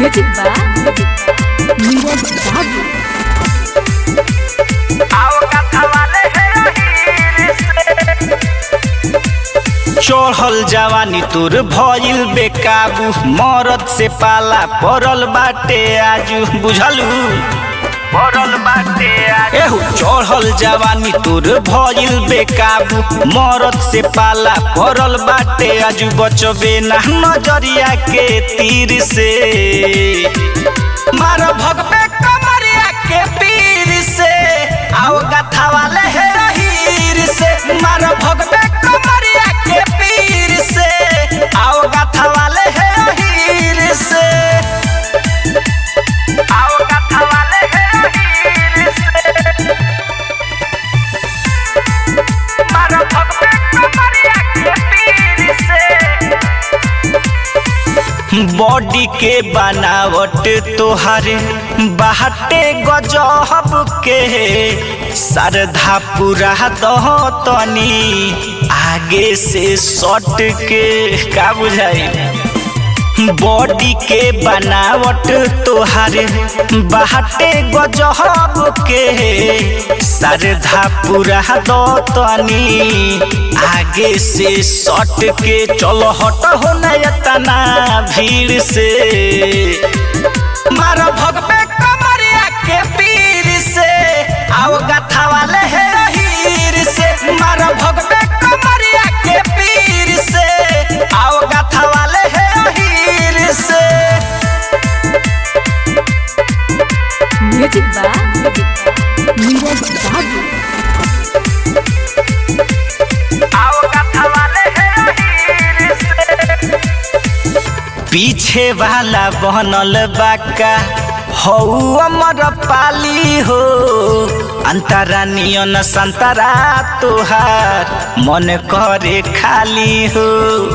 Music by Neeraj Babu. चढ़ल जवानी तोर भइल बेकाबू मरद से पाला पड़ल बाटे आजू बुझलू पड़ल बाटे एहू चढ़ल जवानी तोर भइल बेकाबू मरद से पाला पड़ल बाटे आजू बचबे ना नजरिया के तीर से मार भगबे कमरिया के पीर से आओ गथा वाले हे हीर से मार भगबे कमरिया के पीर से आओ गथा वाले हे हीर से आओ गथा वाले हे हीर से मार भगबे कमरिया के पीर से बॉडी के बनावट तोहारे बाहटे गजहब के सरधा पूरा दह तनी आगे से सट के का बुझाई बॉडी के बनावट तोहारे बाहटे गजहब के सरधा पूरा दो तनी आगे से सट के चलो हट हो नयतना भीड़ से मारो भगबे कमरिया के पीर से आओ गथा वाले हे हीर से मारो भगबे कमरिया के पीर से आओ गथा वाले हे हीर से Music by Neeraj Babu. आओ गथा वाले हे हीर से पीछे वाला बनल बाका हौ अमर पाली हो अंतरा नियन संतरा तोहार मन करे खाली हो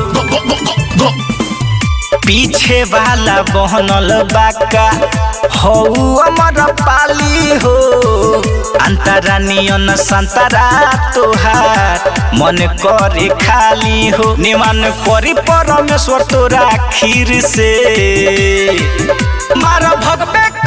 पीछे वाला बहनल बाका हौ अमर पाली हो अंतरा नियन संतरा तोहार मन करे खाली हो निमान करी परमेश्वर तोरा खीर से मार भगबे